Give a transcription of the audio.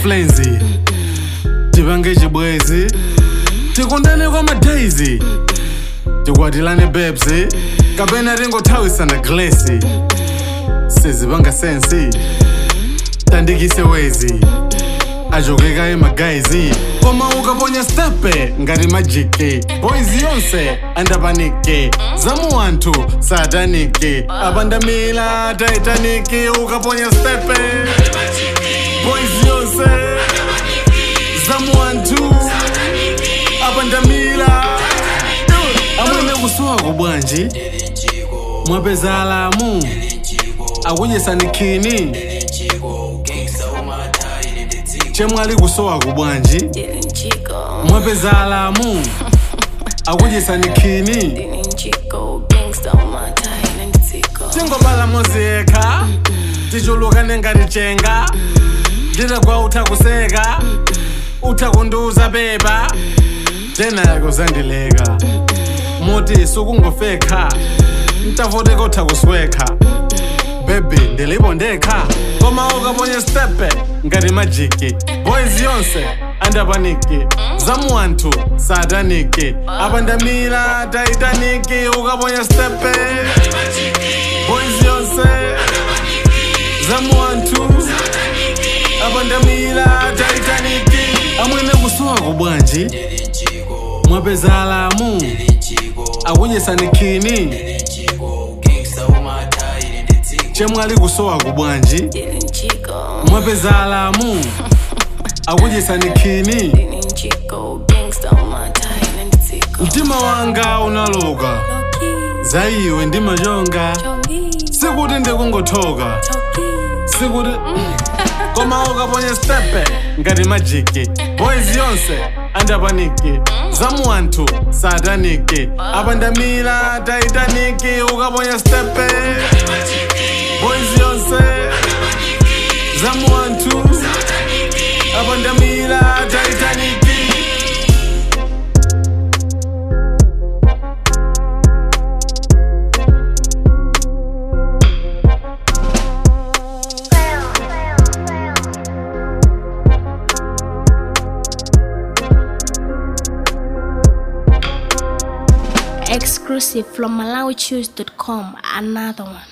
flenzi tipange chibwezi tikundane kwa madaizi tikwatilane bebsi kapena tingothawisana glesi sizipanga sensi tandikise wezi achokeka emagaizi koma ukaponya stepe ngati majiki boys yonse andapaniki zamu anthu sataniki apandamila taitaniki ukaponya stepe boys yonse zamu anthu apandamila amwene kusuwako bwanji mwapeza alamu akudyesanikhini chemwali kusowa kubwanji Dylan Chico, mwapeza alamu akudyesanikhini Dylan Chico, gangsta on my tie and tico. tingobala moziyekha tichulukane ngati chenga nditagwa utha kuseka utha kundiuza beba tenako zandileka moti sukungofekha ntavoteka utha kuswekha bebi ndilipo ndekha koma ukaponya stepe ngati majiki boys yonse andapaniki zamu anthu sataniki apandamila taitaniki ukaponya stepe boys yonse zamu anthu apandamila taitaniki amwene kusuwako bwanji mwapeza alamu akudyesanikhini chemwali kusowa kubwanji Dylan Chico, mwapeza alamu akudyesanikhini Dylan Chico, gangsta on my tie and tico. mtima wanga unaloka Loki, za iwe ndimachonga Chogi, sikuti ndikungothoka Chogi. sikuti koma ukaponya stepe ngati majiki boys yonse andapaniki zamu anthu sataniki apandamila taitaniki ukaponya stepe boys yonse zamu anthu apandamila taitaniki Exclusive from MalawiChoose.com. Another one.